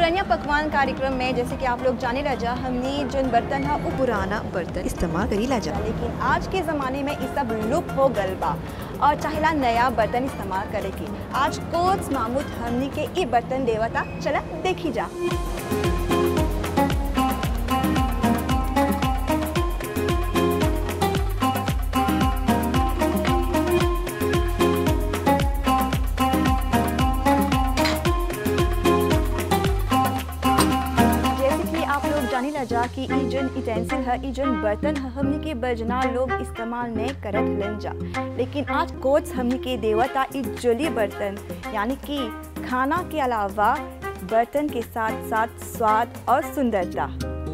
पुरानिया पकवान कार्यक्रम में जैसे कि आप लोग जाने लजा हमने जोन बर्तन है वो पुराना बर्तन इस्तेमाल करी लजा लेकिन आज के ज़माने में ये सब लुप्त हो गल बा और चाहेला नया बर्तन इस्तेमाल करे के आज कोच मामूद हमनी के ई बर्तन देवता चला देखी जा जैसे कि आप लोग जानी लजा कि ई जोन यूटेंसिल है ई जोन बर्तन है हमनी के बजना लोग इस्तेमाल नहीं करत हलन जा लेकिन आज कोच हमनी के देवता ई जोली बर्तन यानी कि खाना के अलावा बर्तन के साथ साथ स्वाद और सुंदरता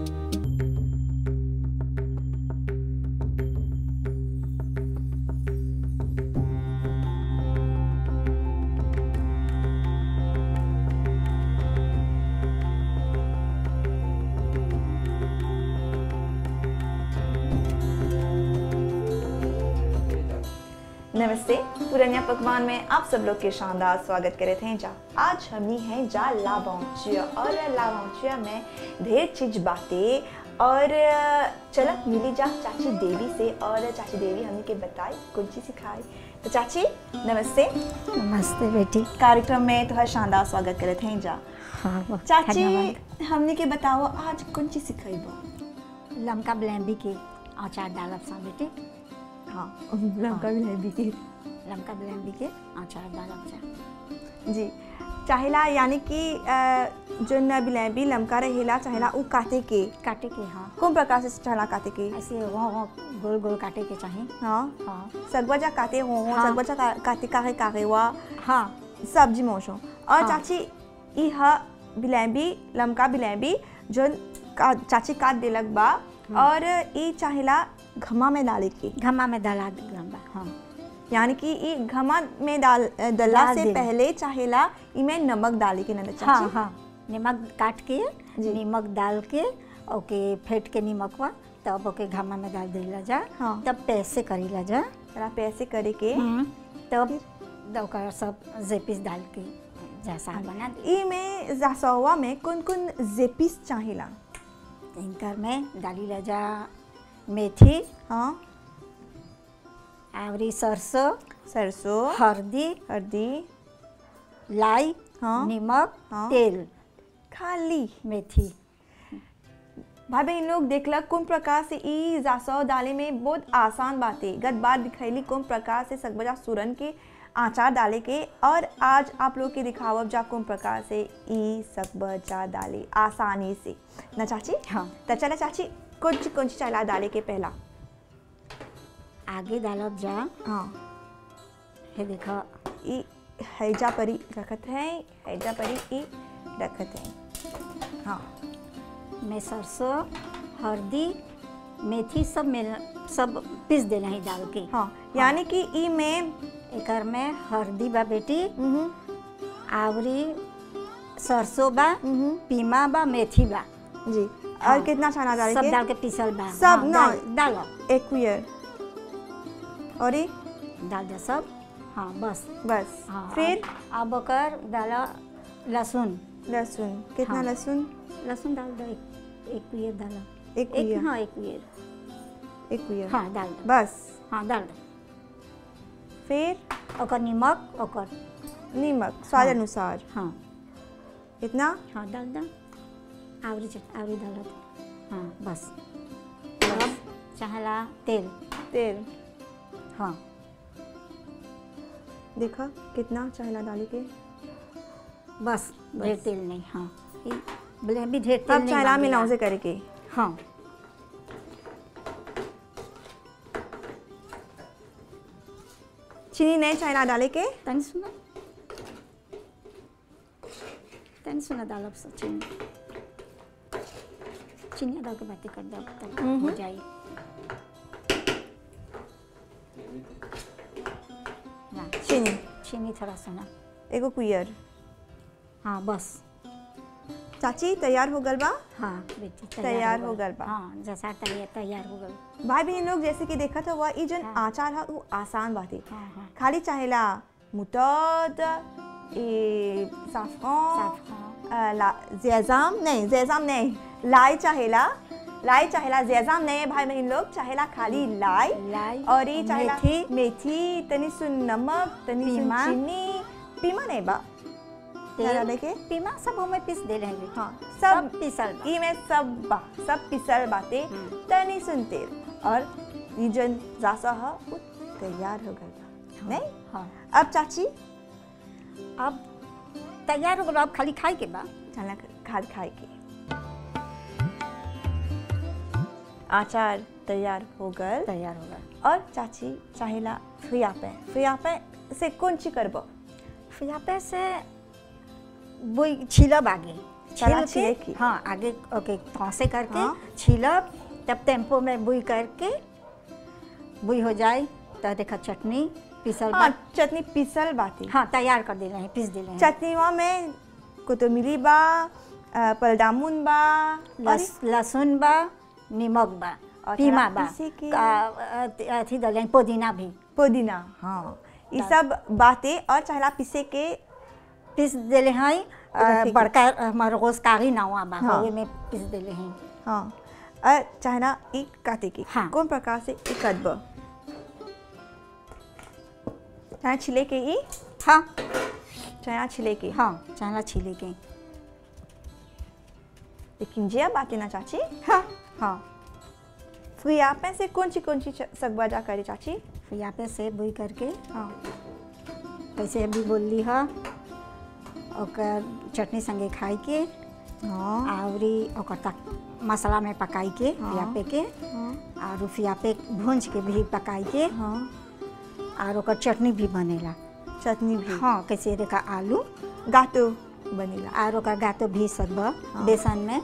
नमस्ते पुरानिया पकवान में आप सब लोग के शानदार स्वागत करे थे जा आज हमनी है जा लावांचिया और लावांचिया में ढेर चीज बातें और चल मिली जा चाची देवी से और चाची देवी हमनी के बताई कुछ चीज सिखाई तो चाची नमस्ते नमस्ते बेटी कार्यक्रम में तो शानदार स्वागत करे थे जा हाँ बहुत चाची धन्यवाद। हमनी के बताओ आज कौन चीज सिखाई लमका ब्लेंडी के अचार डालब सा बेटी हाँ लमका भी नहीं बीती लमका ब्लेंडी के अचार डालब सा जी चाहेला यानी कि अ, जो न बिलैबी लमका रहेला चाहेला उ काटे के काटे के हाँ कौन प्रकार से चाहेला काटे के ऐसे वो वो गोल गोल काटे के चाहिए हाँ हाँ सगवजा काटे हो हो हाँ। सगवजा का, काटे काहे काहे हुआ हाँ सब्जी मोशो और हाँ। चाची ई ह बिलैबी लमका बिलैबी जो का, चाची काट देलक बा और ई चाहेला घमा में डाले के घमा में डाला गंबा हाँ यानी कि ई घमा में डाल दल्ला डाल से देला। पहले चाहेला इमें नमक डाले के नंद हाँ चाची हाँ नमक काट के जी। नमक डाल के ओके फेंट के नमकवा तब ओके घमा में डाल देला जा हाँ। तब पैसे करीला जा जरा पैसे करे के तब ओकर सब जेपिस डाल के जैसा बना दे ई में जासवा में कौन कौन जेपिस चाहेला इनकर में डाली ला जा मेथी हाँ आवरी सरसों सरसों हल्दी हल्दी लाई हाँ। नमक हाँ। तेल खाली मेथी भाई बहन लोग देखलक कौन प्रकार से ई जासव डाले में बहुत आसान बातें गत बार दिखैली कौन प्रकार से सकबजा सुरन के आचार डाले के और आज आप लोग के दिखावब जा कौन प्रकार से ई सकबजा डाले आसानी से ना चाची हाँ तो चला चाची कौन ची कौन ची चला डाले के पहला आगे डालब जा हाँ हे देखो ई हैजा परी रखत है हैजा परी ई रखत है हाँ में सरसों हल्दी मेथी सब मिल सब पीस देना ही डाल के हाँ यानी कि ई में एकर में हल्दी बा बेटी हम्म, आवरी सरसों बा हम्म, पीमा बा मेथी बा जी और हाँ। कितना छाना डाले सब के डाल के पीसल बा सब हाँ, ना। डाल- डालो एक कुयर और ये डाल दे सब हाँ बस बस हाँ फिर अब- अब ओकर डाला लहसुन लहसुन कितना हाँ। लहसुन लहसुन डाल दो एक एक कुयर डाला एक एक कुयर हाँ एक कुयर एक कुयर हाँ डाल दो बस हाँ डाल दो फिर ओकर नमक ओकर नमक स्वाद हाँ। अनुसार हाँ इतना हाँ डाल दो आवरी च- आवरी डाल दो हाँ बस अब चाहला तेल तेल हाँ देखा कितना चाहला डाले के बस ढेर तेल नहीं हाँ ये बोले भी ढेर तेल अब नहीं चाहला मांगेला। मिलाओ से करे के हाँ चीनी नहीं चाहला डाले के तनी सुना तनी सुना डालब सब चीनी चीनी डाल के बातें कर दो तब हो जाए हाँ, चीनी चीनी थोड़ा सुना एगो कुयर हाँ बस चाची तैयार हो गल बा हाँ बेटी तैयार हो गल बा। हाँ जैसा तैयार तैयार हो गल भाई बहन लोग जैसे कि देखत हुआ ई जन हाँ। आचार है वो आसान बाते हाँ हाँ खाली चाहेला मुतद ए साफरान साफ हाँ अ, ला जैजाम नहीं जैजाम नहीं लाई चाहेला लाई चाहेला जैजाम नहीं भाई बहन लोग चाहेला खाली लाई लाई और ये चाहेला मेथी। मेथी तनी सुन नमक तनी सुन पीमा। चीनी पीमा नहीं बा क्या देखे पीमा सब हमें पीस दे रहे हैं हाँ सब सब पीसल बा। ई में सब बा सब पिसल बाते हम्म। तनी सुन तेल और ये जन जासा है वो तैयार हो गया बा। नहीं हाँ अब चाची अब तैयार हो गया अब खाली खाए के बा चला खाद खाए के आचार तैयार हो गल तैयार हो गया और चाची चाहेला फियापे फियापे से कौन ची करबो फिर यहाँ पे से वही छिलब आगे चला छील छिले के की। हाँ आगे ओके तौसे करके हाँ। छिलब तब टेम्पो में बुई करके बुई हो जाए तो देखा चटनी पीसल हाँ बा चटनी पिसल बाती हाँ तैयार कर दे रहे हैं पीस दे रहे हैं चटनीवा में कोतमीरी बा अ, पलडामुन बा और लस, लहसुन बा नमक बा और पीमा थोड़ा बा पीसी के- का- अ- अथी डाले हैं, पुदीना भी पुदीना हाँ ये डाल- सब बातें और चाहेला पिसे के पीस देले हैं अ, रखे के। बड़का हमारे रोज कारी नावा बा हाँ। ओवे में पीस देले हैं हाँ और चाहेला ई काटे के हाँ। कौन प्रकार से ई कटब चाहे छिले के ई हाँ चाहे छिले के हाँ चना छिले के लेकिन जे बातें ना चाची हाँ हाँ फिर यहाँ पे से कौन सी कौन सी सगवाजा करे चाची फिर यहाँ पे से बुई करके हाँ कैसे अभी बोलली है ओकर चटनी संगे खाई के हाँ आवरी ओकर तक मसाला में पकाई के हाँ। फियापे के हाँ और फियापे भूंज के भी पकाई के हाँ और ओकर चटनी भी बनेला चटनी भी हाँ कैसे देखा आलू गातो बनेला और ओकर गातो भी सब बेसन में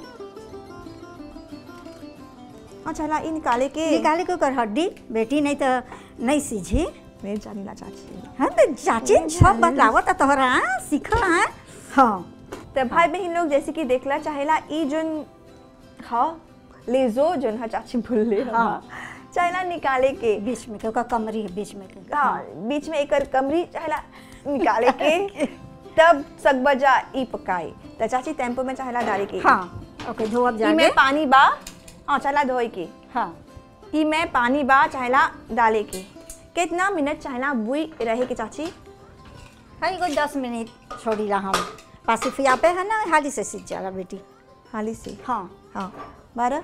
हाँ चला ई निकाले के निकाले के ओकर हड्डी बेटी नहीं तो नहीं सीझी नहीं जानीला चाची हाँ तो चाची सब बतलावत है तोहरा हाँ? सीखल है हाँ तो भाई बहन लोग जैसे कि देखला चाहेला ई जोन हाँ ले जो जोन हा चाची भूल ले हाँ। हाँ चाहेला निकाले के बीच में के ओकर कमरी है बीच में के हाँ बीच में एक कमरी चाहेला निकाले के तब सगबजा ई पकाए तो चाची टेम्पो में चाहेला डाले के हाँ ओके धोअब ई जाके में पानी बा हाँ चला धोए के हाँ ई में पानी बा चाहेला डाले के कितना मिनट चाहेला बुई रहे के चाची हाँ एगो दस मिनट छोड़ीला हम पासिफिया पे है ना हाली से सीख जाला बेटी हाली से हाँ हाँ बारह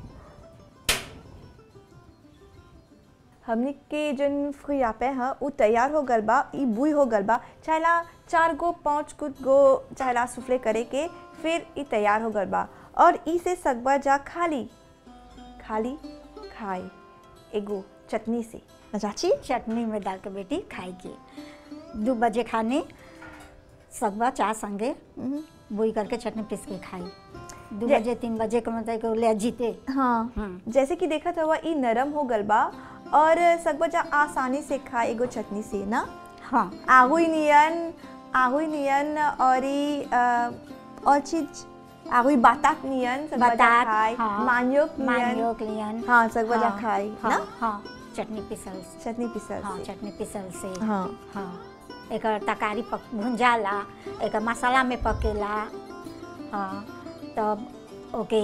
हमने के जन फ्रियापे है वो तैयार हो गल बा ई बुई हो गल बा चाहेला चार गो पाँच कुछ गो चाहेला सुफले करे के फिर ई तैयार हो गल बा और ई से सकबा जा खाली खाली खाए एगो चटनी से ना चाची चटनी में डाल के बेटी खाई के दो बजे खाने सगवा चाय संगे बोई करके चटनी पीस के खाई दो जे- बजे तीन बजे के मतलब कि ले जीते हाँ हम्म। जैसे कि देखा था ई नरम हो गल बा और सकबा जा आसानी से खाए एगो चटनी से ना हाँ आहुई नियन आहुई नियन और ई अ, और चीज आहुई बातात नियन सब बजा बतात खाए हाँ मान्योक नियन मान्योक लियन हाँ सब बजा हाँ, खाए हाँ, ना हाँ चटनी पिसल से चटनी पिसल हाँ से चटनी पिसल से हाँ हाँ एक तरकारी पक भुंजाला एक मसाला में पकेला हाँ तब ओके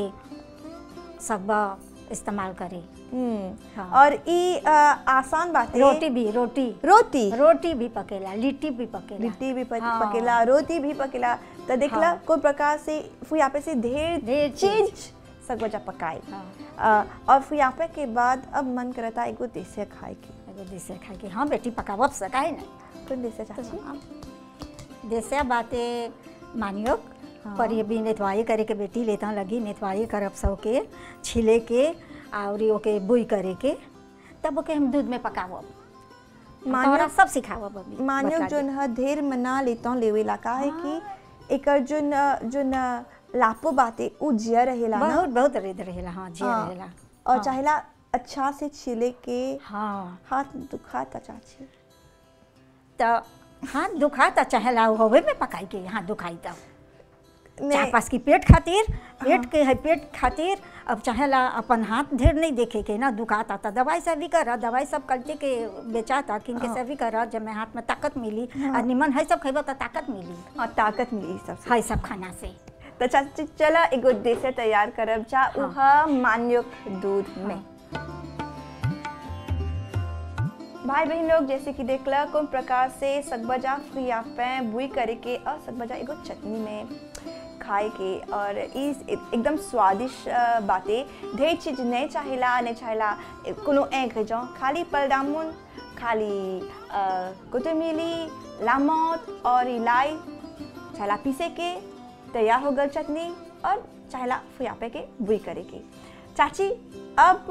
सब इस्तेमाल करे हम्म हाँ। और ई अ, आसान बात है रोटी भी रोटी रोटी रोटी भी पकेला लिट्टी भी पकेला लिट्टी भी पक, हाँ। पकेला रोटी भी पकेला तो देखला हाँ। कोई प्रकार से फिर यहाँ पे से ढेर ढेर चीज चीज। सब बजा पकाए हाँ अ, और फिर यहाँ पे के बाद अब मन करता है एगो देसे खाए के एगो देसे खा के हाँ बेटी पकावब सकाई ना कौन देसे चाची देसे बाते मानियो हाँ। पर ये भी नेतवाई करे के बेटी लेता लगी नेतवाई करब सब के छिले के और ओके बुई करे के तब ओके हम दूध में पकावब मानियो- मानियो सब सिखावब अभी मानियो बता जोन ह ढेर मना लेता लेवे ला का है कि एकर जोन जोन लापो बाते उ जिया रहेला ना बहुत बहुत रेद रहेला हाँ जी हाँ। रहेला और हाँ। चाहेला अच्छा से छिले के हाँ हाथ दुखाता चाची तो हाथ दुखा तो चाहेला होवे में पकाई के हाथ दुखाई तब चाहे नहीं पास की पेट खातिर पेट के है पेट खातिर अब चाहेला अपन हाथ ढेर नहीं देखे के ना दुखाता था दवाई से भी कर दवाई सब करते के बेचाता किनके से भी कर जब मैं हाथ में ताकत मिली और निमन है सब खेबो तो ताकत मिली हाँ ताकत मिली सबसे है सब खाना से तो चाची चला एगो देसे तैयार करब जा उहा मान्युक दूध में भाई बहन लोग जैसे कि देखला कौन प्रकार से सकबजा फ्रियापे बुई करे के और सकबजा एगो चटनी में खाए के और इस एकदम स्वादिष्ट अ, बातें ढेर चीज नहीं चाहिला नहीं चाहिला ए, कोनो एक जाओ खाली पलडामुन खाली कुतुमिली लामोत और इलाई चाहिला पीसे के तैयार हो गल चटनी और चाहिला फुयापे के बुई करे के चाची अब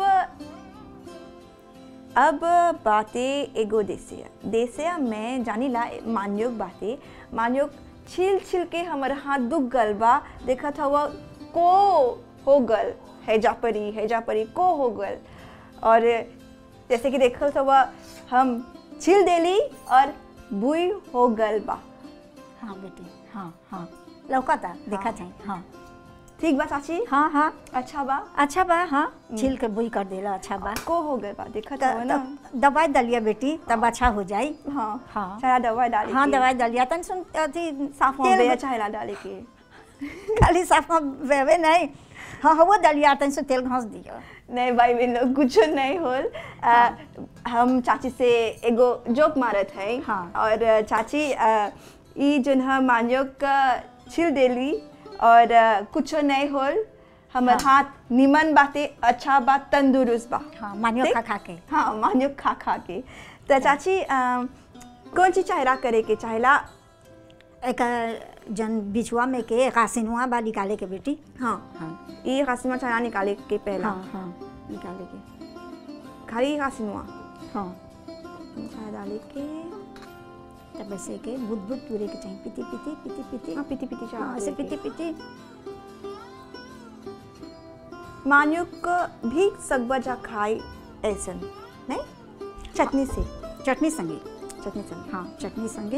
अब बातें एगो देसिया देसिया में जानीला मान्योग बातें मान्योग छिल छिल के हमर हाथ दुख गल बा देखत हवा को हो गल हैजा परी हैजा परी को हो गल और जैसे कि देखत हवा हम छिल देली और बुई हो गल बा हाँ बेटी हाँ हाँ लौकता देखा चाहिए हाँ ठीक बा चाची हाँ हाँ अच्छा बा अच्छा बा हाँ छील के बुई कर देला अच्छा बा को हो गल बा देखत त- हवा ना त- दवाई दलिया बेटी तब अच्छा हो जाई हाँ हाँ। सारा दवाई डाली हाँ के। दवाई दलिया तन सुन अथी साफ हो तेल गया में- चाहिला डाले के खाली साफ में वेवे नहीं हाँ वो दलिया तन सुन तेल घास दियो नहीं भाई बहन लोग कुछ नहीं होल आ, हम चाची से एगो जोक मारत है हाँ। और चाची आ, ई जोन हम मान्योग का छिल देली और आ, कुछ नहीं होल हमर हाँ। हाथ निमन बाते अच्छा बात तंदुरुस्त बा हाँ मानियो ठीक? खा खा के हाँ मान्योग खा खा के तो चाची आ, कौन चीज चाहेला करे के चाहेला एक जन बिछुआ में के कासिनुआ बा निकाले के बेटी हाँ हाँ ये खासिमा चाहेला निकाले के पहला हाँ हाँ निकाले के खाली खासिनुआ हाँ चाहे डाले के तब ऐसे के बुद बुद पूरे के चाहिए पिती पिती पिती पिती हाँ पीती पीती हाँ ऐसे पिती पिती मान्युक भी सकबजा खाई ऐसन नहीं चटनी से चटनी संगे चटनी संग हाँ चटनी संगे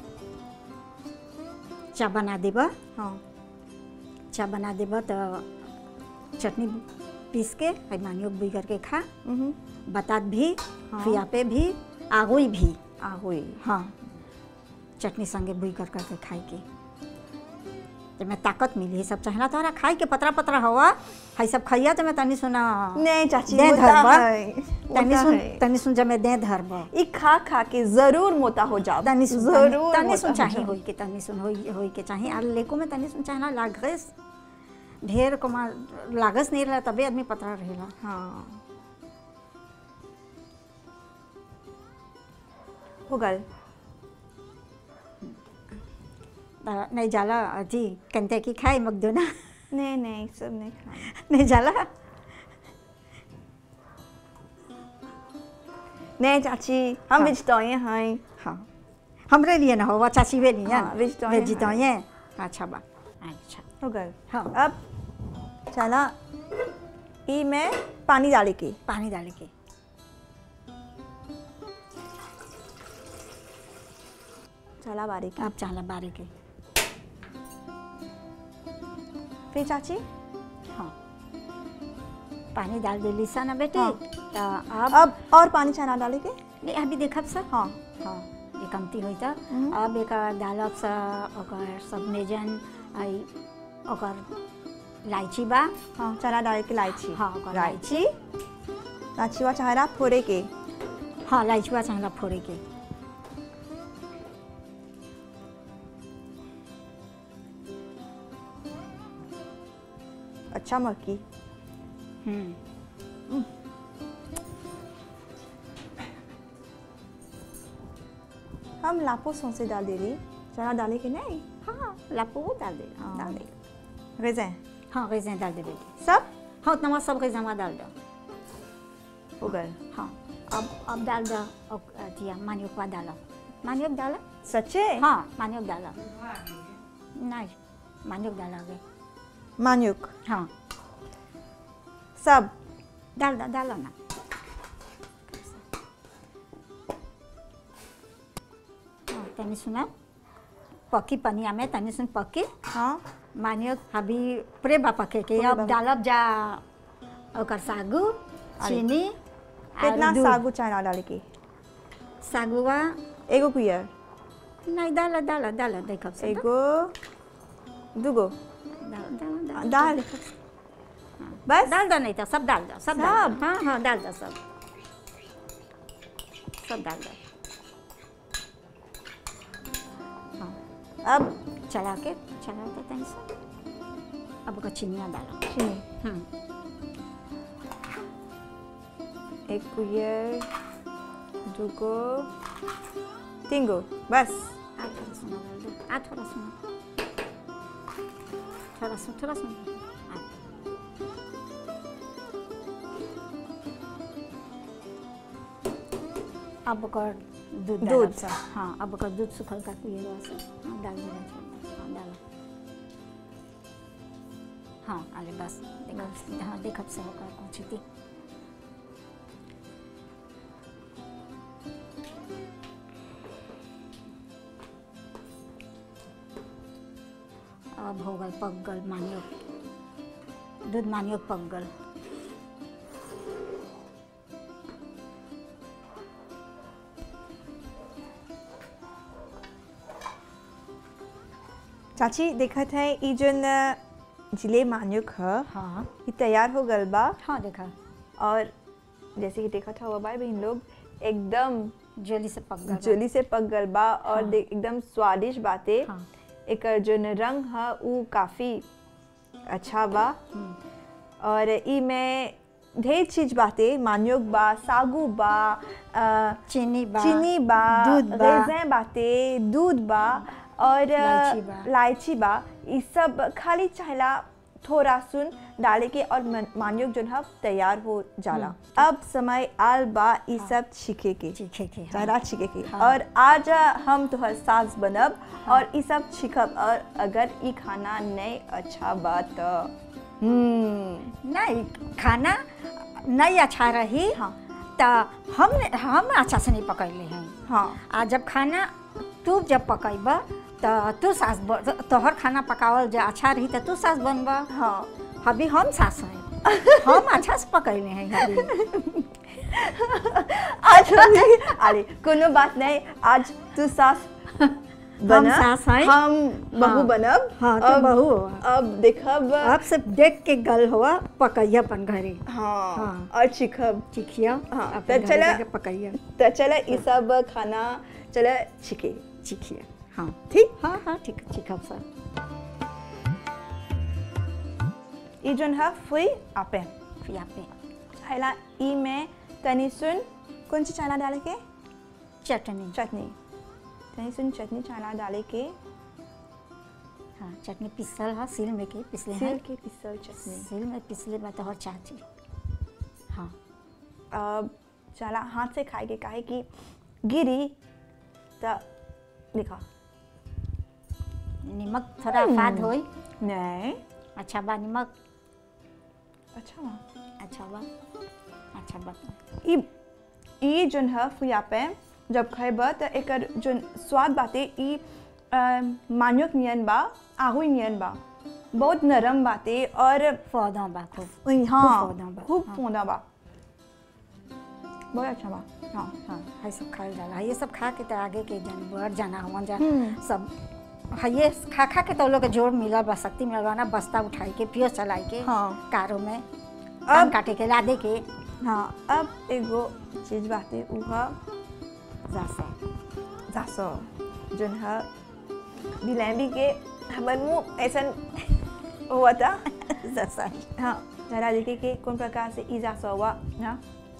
चा बना देबा हाँ चा बना देबा तो चटनी पीस के है मानियो बुई करके खा हम्म बतात भी हाँ। फियापे भी आगुई भी आ हुई हाँ चटनी संगे बुई कर करके खाए के तो मैं ताकत मिली है सब चाहला तोहरा खाए के पतरा पतरा हवा है सब खैया तो मैं तनी सुना नहीं चाची दे मोटा धरबा है तनी मोटा सुन है। तनी सुन जब मैं दे धरबा ई खा खा के जरूर मोटा हो जाओ तनी सुन जरूर तनी मोटा सुन हो चाहे जाओ। होई के तनी सुन होई होई के चाहे आ लेको में तनी सुन चाहना लागस ढेर कमा लागस नहीं रहा तबे आदमी पतरा रहेला हाँ हो गल त नहीं जाला अथी कंते की खाए मगदोना नहीं नहीं सब नहीं खाना नहीं जाला नहीं चाची हम हाँ। वेजिटेरियन हैं हाँ हमरे लिए ना हो चाची वे लिए हाँ, vegetarian वेजिटेरियन अच्छा बा अच्छा हो गल हाँ अब चला ई में पानी डाले के पानी डाले के चला बारी के अब चाला बारे के फिर चाची हाँ पानी डाल दे लीसा ना बेटे हाँ। तो अब अब और पानी चना डाले के नहीं अभी देखब सर हाँ हाँ ये कमती होई त हम्म। अब एक डालब सा ओकर सब मेजन आई ओकर इलायची बा हाँ चना डाले के इलायची हाँ ओकर इलायची इलायची इलायची वा चाहरा फोड़े के हाँ इलायची बा चाहला फोड़े के अच्छा मक्की हम्म हम लापो सौंसे डाल दे रही चना डाले के नहीं हाँ लापो डाल दे हाँ। डाल दे रेज़न हाँ गैसें डाल दे बेटी सब हाँ उतना सब गैसें डाल दो हो गए हाँ अब अब डाल दो और अथिया मानियोक बा डालो मानियोक डाला सच्चे हाँ मानियोक डाला नहीं मानियोक डाला गए मान्युक हाँ सब डाल दो डालो ना हाँ तनी सुना पकी पनिया में तनी सुन पकी हाँ मानियो अभी पूरे बा पके के पूरे अब बा- डालब जा ओकर सागु चीनी कितना और दूध। सागु चना डाले के सागुआ एगो कुयर नहीं डाल डाल डाल देखब से एगो दूगो दाल दाल दाल दाल देखो। बस डाल दो नहीं तो सब डाल दो सब डाल सब? दो हाँ हाँ डाल दो सब सब डाल दो हाँ अब चला के चला के तनी से अब ओकर चिनिया डालो चीनी हम्म एक कुयर दो को तीन गो बस आ थोड़ा सुना डाल दो आ थोड़ा सुना थोड़ा सुन थोड़ा सुन आ अब ओकर दूध दूध। दूध सा हाँ अब ओकर दूध सुखल का पिए से हाँ डाल दे हाँ डालो हाँ अरे बस देखब हाँ देखब से होकर कुछ थी अब हो गल पक गल मानियो दूध मानियो पक गल चाची देखत है ई जोन जिले मान्युक ह हाँ ई तैयार हो गल बा हाँ देखा और जैसे कि देखत हुआ भाई बहन लोग एकदम जोली से पक गल जल्दी से पक गल बा और हाँ। देख एकदम स्वादिष्ट बाते हाँ एकर जोन रंग ह ऊ काफी अच्छा बा हम्म, और ई में ढेर चीज बाते मान्योग बा सागू बा अ, चीनी बा चीनी बा दूध बा रेज़ें बाते दूध बा और इलायची बा। इलायची बा ई सब खाली चाहला थोड़ा सुन डाले के और मन- मान्योग जोन है तैयार हो जाला अब समय आल बा ई सब छिके के चीखे के हाँ। चाहला छिके के हाँ। और आज हम तोहर सास बनब और ई सब छिकब और अगर ई खाना नहीं अच्छा बा तो हम्म नहीं खाना नहीं अच्छा रही हाँ तो हम हम अच्छा से नहीं पकैले हैं हाँ आ जब खाना तू जब पकैब तो तू सास ब- तोहर खाना पकावल जो अच्छा रही तो तू सास बनब हाँ अभी हम सास हैं हम अच्छा से पकैले हैं अभी आज हम- अरे कोनो बात नहीं आज तू सास बना सास हैं। हम बहू हाँ। बनब हाँ, तू अब- बहू हो। अब देखब अब से देख के गल हुआ पकैया अपन घरे हाँ, हाँ। और चिखब चिखिया हाँ, अपन तो घरे चला- जाके पकैया तो चले ई सब खाना चले छिके चिखिया हाँ ठीक हाँ हाँ ठीक चिखब सर ई जोन है फुई आपे फिर पे पहला ई में तनी सुन कौन सी चाना डाले के चटनी चटनी तनी सुन चटनी चाना डाले के हाँ चटनी पिसल है सिल में के पिसले सिल हैं के पिसल चटनी सिल में पिसले बात और चाची हाँ अब चला हाथ से खाए के काहे कि गिरी तो देखा नमक थोड़ा फाद होई नहीं अच्छा बा नमक अच्छा बा। अच्छा बा अच्छा बा ई ई जोन है फुया पे जब खैब तो एकर जोन स्वाद बाते ई अ, मान्योक नियन बा आहुई नियन बा बहुत नरम बाते और पौधा बा खूब उई, हाँ फौदा बा, खूब हाँ। फौदा बा बहुत अच्छा बा हाँ हाँ है सब खायल जाला ये सब खा के तो आगे के जानवर जाना हुआ जा हम्म। सब है ये खा खा के तो लोग के जोर मिलल बा शक्ति मिलल बा ना बस्ता उठाई के पियो चलाई के हाँ। कारों में धान काटे के लादे के हाँ अब एगो चीज बाते उ है जासा जासो जोन है बिलैंबी के हमर मुंह ऐसन हुआ था जासा हाँ जरा देखे कि कौन प्रकार से ई जासो हुआ हाँ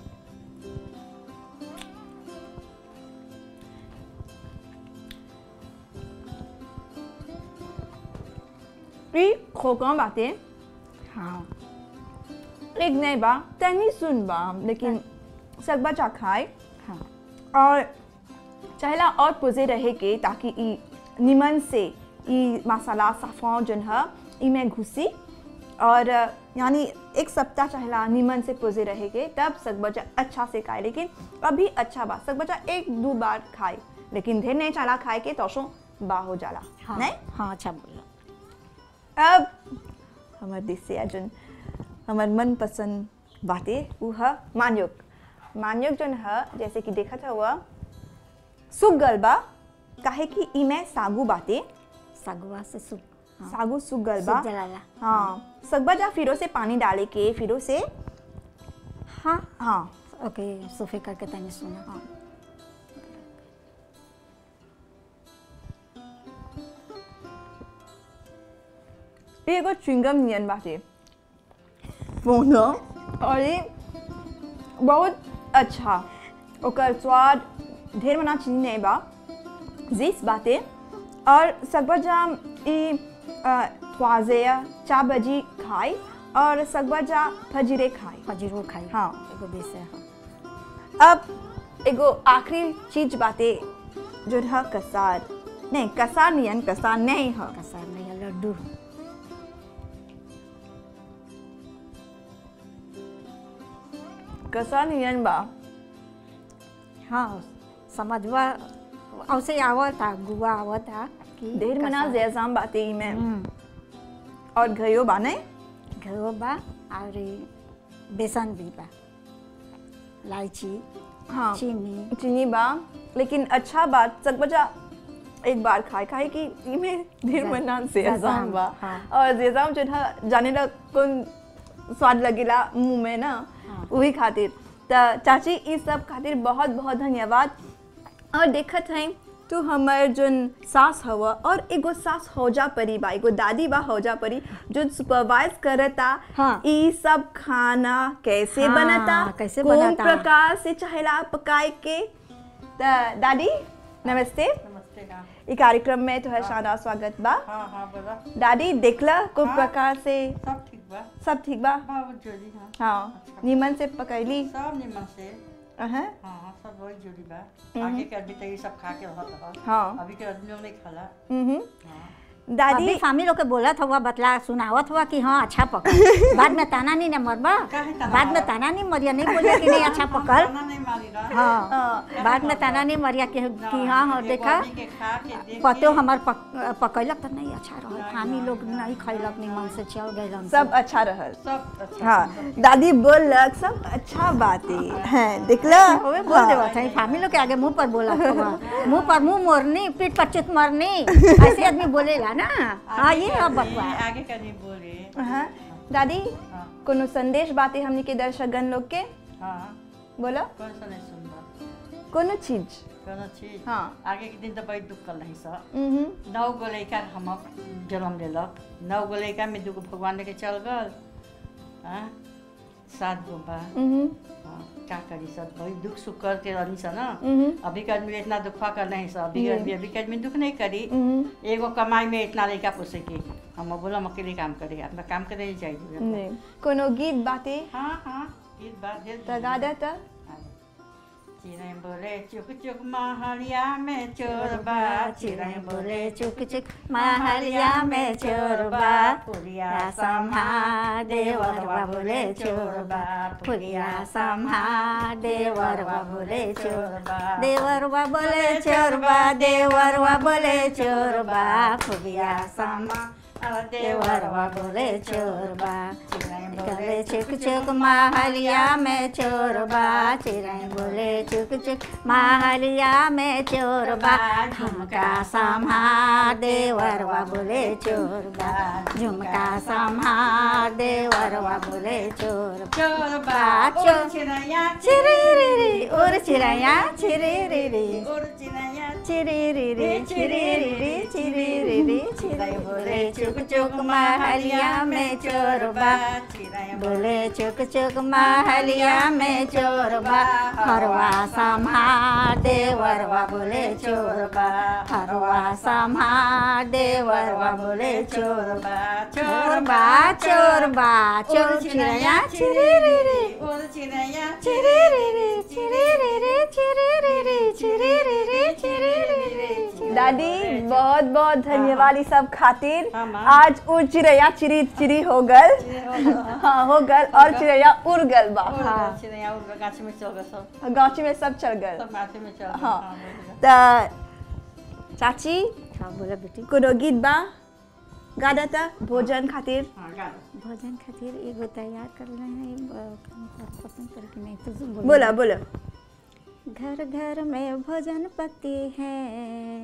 ई खोकम बातें हाँ एक नहीं बा तनी सुन बा लेकिन सब बच्चा खाए हाँ और चाहेला और पुजे रहे के ताकि ई निमन से ई मसाला साफान जन है ई में घुसी और यानी एक सप्ताह चाहेला निमन से पुजे रहे के तब सग बच्चा अच्छा से खाए लेकिन अभी अच्छा बा सग बच्चा एक दो बार खाए लेकिन ढेर नहीं चाला खाए के तो बा हो जाला हाँ नहीं हाँ अच्छा बोलो अब हमार देश से अर्जुन हमार मन पसंद बातें वो है मान्योग मान्योग जन है जैसे कि देखा था हुआ सुख गल बा काहे कि ई में सागू बातें सगवा से सूप सागु सूख गल बा सूख जलाला हाँ सकबा जा फिरो से पानी डाले के फिरो से हाँ हाँ ओके सोफे करके तनी सुना हाँ ये एगो च्युइंगम नियन बाटे बोनो और ये बहुत अच्छा ओकर स्वाद ढेर मना चीनी नहीं बा जीस बाटे और सकबा जाम ई ख्वाजे चा बजी खाई और सकबा जा फजीरे खाई फजीरो खाई हाँ। एगो बेस है हाँ अब एगो आखिरी चीज बाटे जो है कसार नहीं कसार नियन कसार नहीं है कसार नहीं है लड्डू कसार नियन बा हाँ समझवा औसे आवता गुआ आवता कि ढेर मना कसार- जैजाम बाटे ई में हम्म, और घयो बाने घरो बा और ई बेसन भी बा इलायची हाँ चीनी चीनी बा लेकिन अच्छा बात सब बचा एक बार खाए खाए कि इमे ढेर जै- मना जैजाम, जैजाम बा हाँ। और जैजाम जो था जाने ला कौन स्वाद लगेला मुंह में ना हाँ। वही खातिर त चाची इस सब खातिर बहुत बहुत धन्यवाद और देखत हैं तू हमर जोन सास हवा और एगो सास हौजा परी बा एगो दादी बा हौजा परी जो सुपरवाइज करता हाँ। ई सब खाना कैसे हाँ, बनता कैसे कौन बनता? प्रकार से चाहेला पकाए के त दादी नमस्ते नमस्ते हाँ ई कार्यक्रम में तो है शानदार स्वागत बा हाँ हाँ बोला दादी देखला को हाँ। प्रकार से सब ठीक बा सब ठीक बा बहुत जोड़ी हाँ हाँ नीमन से पकैली सब निमन से अहं, हाँ हाँ सब बहुत जोड़ी बा आगे के आदमी तो ये सब खा के रहत ह हाँ अभी के आदमी लोग नहीं खाला हम्म हाँ दादी अभी फामी लोग के बोलत हुआ बतला सुनावत हुआ कि हाँ अच्छा पकल बाद में ताना नहीं न मरबा काहे ताना बाद में मारब? ताना नहीं मरिया नहीं बोलिया कि नहीं अच्छा पकल खाना नहीं मारी रहा हाँ हाँ, बाद में ताना नहीं मरिया कि कि हाँ हाँ एगो देखा आदमी के खा के देख पतो के- हमार पक, पकैलक तो नहीं अच्छा रहल नहीं, फामी नहीं, लोग नहीं खैलक निमन से चल गए सब अच्छा रहल सब अच्छा हाँ दादी बोलक सब अच्छा बातें हैं देखला ओए बोल देवा था फामी लोग के आगे मुंह पर बोला हुआ मुंह पर मुंह मोरनी पीठ पर चित मरनी ऐसे आदमी बोलेला ना हाँ आगे ये के अब आदमी- बकवा आगे का नहीं बोले हाँ दादी हाँ कोनो संदेश बातें हमनी के दर्शकगण लोग के हाँ बोलो कौन सा नहीं सुनबा कोनो चीज कौन चीज हाँ आगे के दिन तो बहुत दुख कर नहीं सा हम्म नौ गो लड़का हम जन्म लेलक नौ गो लड़का में दूगो भगवान लेके चल गल हाँ सात गो बा हम्म हाँ, का करी सब बहुत दुख सुख करके रहनी सा ना हम्म अभी के आदमी इतना दुखा कर नहीं सा अभी के आदमी अभी के आदमी दुख नहीं करी हम्म एगो कमाई में इतना लड़का पोसे के हम बोला हम अकेले काम करे अपना काम करे नहीं चाहिए नहीं कोनो गीत बातें हाँ हाँ गीत बात ढेर त गा दे त चिड़ै बोले चुक चुक महलिया में चोर बा चिड़ै बोले चुक चुक महलिया में चोर बा फुलिया सम्हा देवरवा बोले चोर बा फुलिया सम्हा देवरवा बोले चोर बा देवरवा बोले चोर बा देवरवा बोले चोर बा फुलिया सम्हा देवरवा बोले चोर बा बोले चुक चुक महलिया में चोर बा चिड़ै बोले चुक चुक महलिया में चोर बा झुमका सम्हा देवरवा बोले चोर बा झुमका सम्हा देवरवा बोले चोर बा चोर बा बा, चोर चोर। चिड़ैया चिरे रे रे और चिड़ैया चिरे रे रे चोर चिड़ैया चिरे रे रे चिरे रे रे चिरे रे रे चिड़ै बोले चुक चुक महलिया में चोर बा चिड़ै बोले चुक चुक महलिया में चोर बा हरवा सम्हार देवरवा बोले चोर बा हरवा सम्हार देवरवा बोले चोर बा चोर बा चोर बा चोर चिड़ैया चिरे रे रे चोर चिड़ैया चिरे रे रे चिरे रे रे चिरे रे रे चिरे रे रे चिरे रे रे दादी बहुत बहुत धन्यवाद इस सब खातिर हाँ, माँ। आज उ चिड़ैया चिरी चिरी हो गल हाँ हो गल और चिड़ैया उड़ गल बा हाँ चिड़ैया उड़ गाछ में चल गए सब गाँची में सब चढ़ गल सब गाछ में चल गए हाँ। हाँ, त चाची हाँ बोला बेटी कोनो गीत बा गा देता भोजन खातिर हाँ गा भोजन खातिर एगो तैयार कर रहे हैं पसंद करके नहीं तो तुम बोला बोला घर घर में भोजन पकती है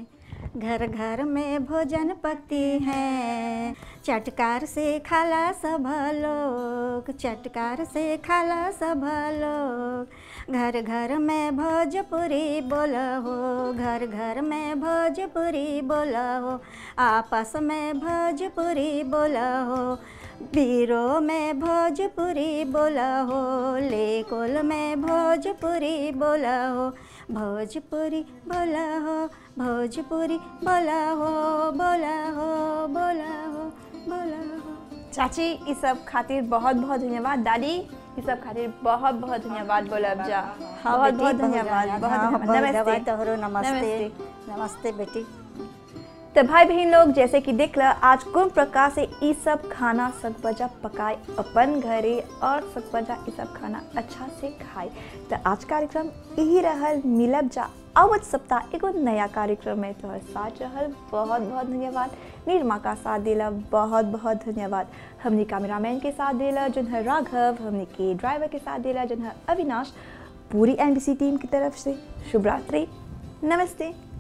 घर घर में भोजन पकती है चटकार से खाला सब लोग चटकार से खाला सब लोग घर घर में भोजपुरी बोला हो घर घर में भोजपुरी बोला हो आपस में भोजपुरी बोला हो बीरो में भोजपुरी बोला हो लेकोल में भोजपुरी बोला हो भोजपुरी बोला हो भोजपुरी बोला हो बोला हो बोला हो बोला हो चाची ई सब खातिर बहुत बहुत धन्यवाद दादी ई सब खातिर बहुत बहुत धन्यवाद बोलब जा हाँ बहुत बेटी, बहुत धन्यवाद बहुत हाँ, धन्यवाद धन्यवाद नमस्ते तोहरो नमस्ते नमस्ते। नमस्ते बेटी तो भाई बहन लोग जैसे कि देख ल आज कौन प्रकार से ई सब खाना सकबजा पकाए अपन घरे और सकबजा ई सब खाना अच्छा से खाए तो आज कार्यक्रम यही रहल मिलब जा अवध सप्ताह एगो नया कार्यक्रम में तोहर साथ रहल बहुत बहुत धन्यवाद निर्मा का साथ दिला बहुत बहुत धन्यवाद हमने कैमरामैन के साथ दिला जन है राघव हमने के ड्राइवर के साथ दिला जन है अविनाश पूरी एनबीसी टीम की तरफ से शुभ रात्रि नमस्ते